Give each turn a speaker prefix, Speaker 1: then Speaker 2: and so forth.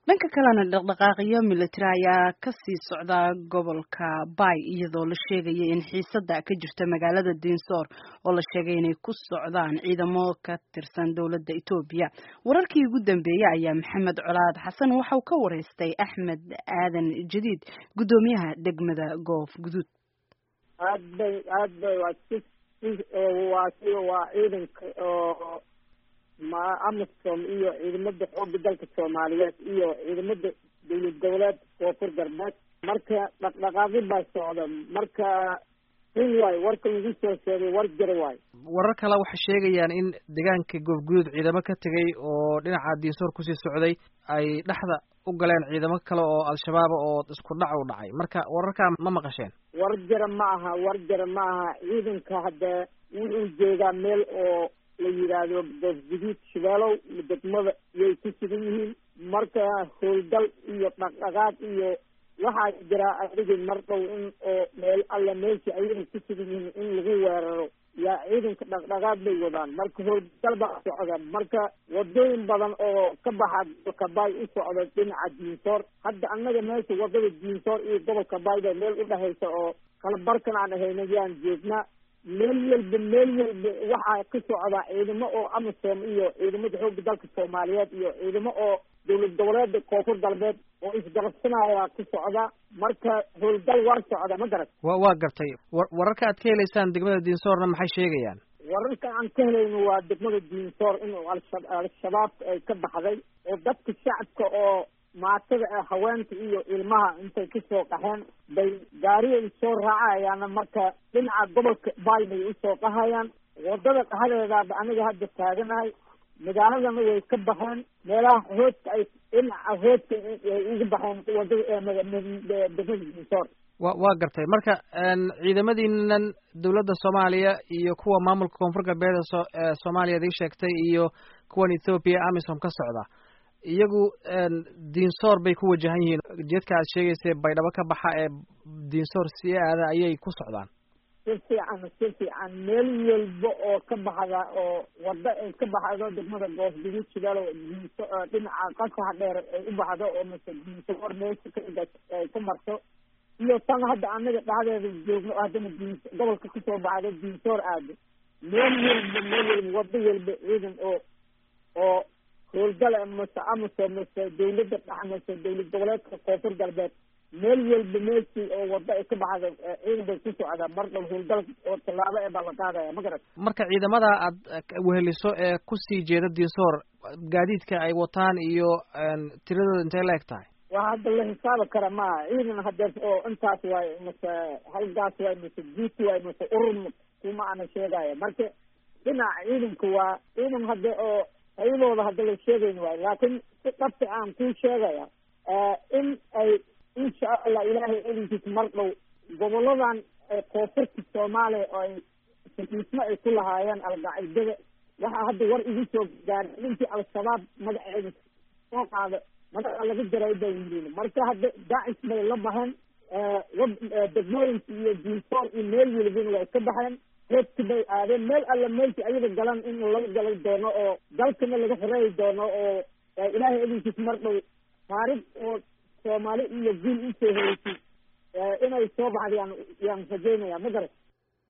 Speaker 1: dhanka kalena dhaqdhaqaaqyo military ayaa kasii socda gobolka bay iyadoo la sheegaya in xiisada ka jirta magaalada dinsoor oo la sheegay inay ku socdaan ciidamo ka tirsan dowladda etoobiya wararkii ugu dambeeyey ayaa maxamed colaad xasan waxauu ka wareystay axmed aadan jadiid guddoomiyaha degmada goof guduud
Speaker 2: aad bay aad bay waa si waa si waa ciidanka oo ma amisom iyo ciidamada xooga dalka soomaaliyeed iyo ciidamada dowlad goboleed koonfur galbeed marka dhaqdhaqaaqi baa socda marka in waay warka lagu soo sheegay war jira waay
Speaker 3: warar kale waxay sheegayaan in deegaanka goofguduud ciidamo ka tegay oo dhinaca diinsoor kusii socday ay dhexda u galeen ciidamo kale oo al-shabaaba oo isku dhac u dhacay marka wararkaa ma maqasheen
Speaker 2: war jira ma aha war jira ma aha ciidanka hadda wuxuu jeedaa meel oo la yidhaahdo goofguduud shabeelow degmada yay ku sugan yihiin marka howlgal iyo dhaqdhaqaaq iyo waxaa jiraa adigi mar dhow in oo meel alla meesha ayaga ku sugan yihiin in lagu weeraro yaa ciidanka dhaqdhaqaaq bay wadaan marka howlgal baa socda marka wadooyin badan oo ka baxa gobolka baay u socda dhinaca diinsoor hadda annaga meesha wadada diinsoor iyo gobolka baay ba meel udhexaysa oo kala barkan aan ahayna yaan joognaa meel walba meel walba waxaa ka socdaa ciidamo oo amisom iyo ciidamada xooga dalka soomaaliyeed iyo ciidamo oo dowlad goboleeda koonfur galbeed oo isgarabsanaya ku socda marka howlgal waa socda ma garat
Speaker 3: wa waa gartay wa wararka aad ka helaysaan degmada diinsoorna maxay sheegayaan
Speaker 2: wararka aan ka helayno waa degmada diinsoor in alsha al-shabaab ay ka baxday oo dadka shacabka oo maatada ee haweenta iyo ilmaha intay kasoo qaxeen bay gaariyay soo raacayaana marka dhinaca gobolka baay bay usoo qahayaan wadada qahadeedaaba aniga hadda taaganahay magaaladana way ka baxeen meelaha hoodka ay dhinaca hoodka ay uga baxeen wadada degmada diinsoor
Speaker 3: wa waa gartay marka ciidamadiinan dowladda soomaaliya iyo kuwa maamulka koonfur galbeed ee soomaaliya ad ii sheegtay iyo kuwan ethoobiya amisom ka socda iyagu diinsoor bay ku wajahan yihiin jeedka aad sheegaysay baydhabo ka baxa ee diinsoor si aada ayay ku socdaan
Speaker 2: si fiican si fiican meel walba oo ka baxda oo wado ay ka baxdo degmada goosguduud shidaalo diinso dhinaca qasaha dheer ay u baxdo oo mase diinsoor meesha ay ku marto iyo tan hadda anaga dhacdeeda joogno haddana diin gobolka kasoo baxdo diinsoor aado meel walba meel walba wado walba ciidan oo oo howlgala mase amase mase dawladda dhex mase dowlad goboleedka koonfur galbeed meel walba meeshii oo wado ay ka baxda ciidan bay ku socdaa mar dhow howlgal oo tallaabo ee baa la qaadaya ma garat
Speaker 3: marka ciidamada aad weheliso ee kusii jeeda diinsoor gaadiidka ay wataan iyo tiradooda intay la eg tahay
Speaker 2: waa hadda la xisaabi kara maaha ciidan hadeer oo intaas waay mase halgaas waay mase guut waay mase urur kuma ana sheegaya marka dhinaca ciidanka waa ciidan hadde oo ayadooda hadda la sheegayn waayo laakiin si dhabti aan kuu sheegaya in ay insha allah ilaahay elinkiisa mar dhow goboladan koonfurta soomaaliya oo ay sakiismo ay ku lahaayeen alqaacidada waxaa hadda war igu soo gaaray ninkii al-shabaab magaceeda soo qaada magaca laga jaray bay yihiin marka hadda daacis bay la baxeen degmooyinka iyo diinsoor iyo meel welibina way ka baxeen reebki bay aadeen meel alla meelki ayaga galan in laga galay doono oo dalkana laga xoreeyi doono oo ilaahay elinkiisa mar dhow taarikh oo soomaali iyo guul usoo horeysay inay soo baxda yaan yaan rajeynaya ma garat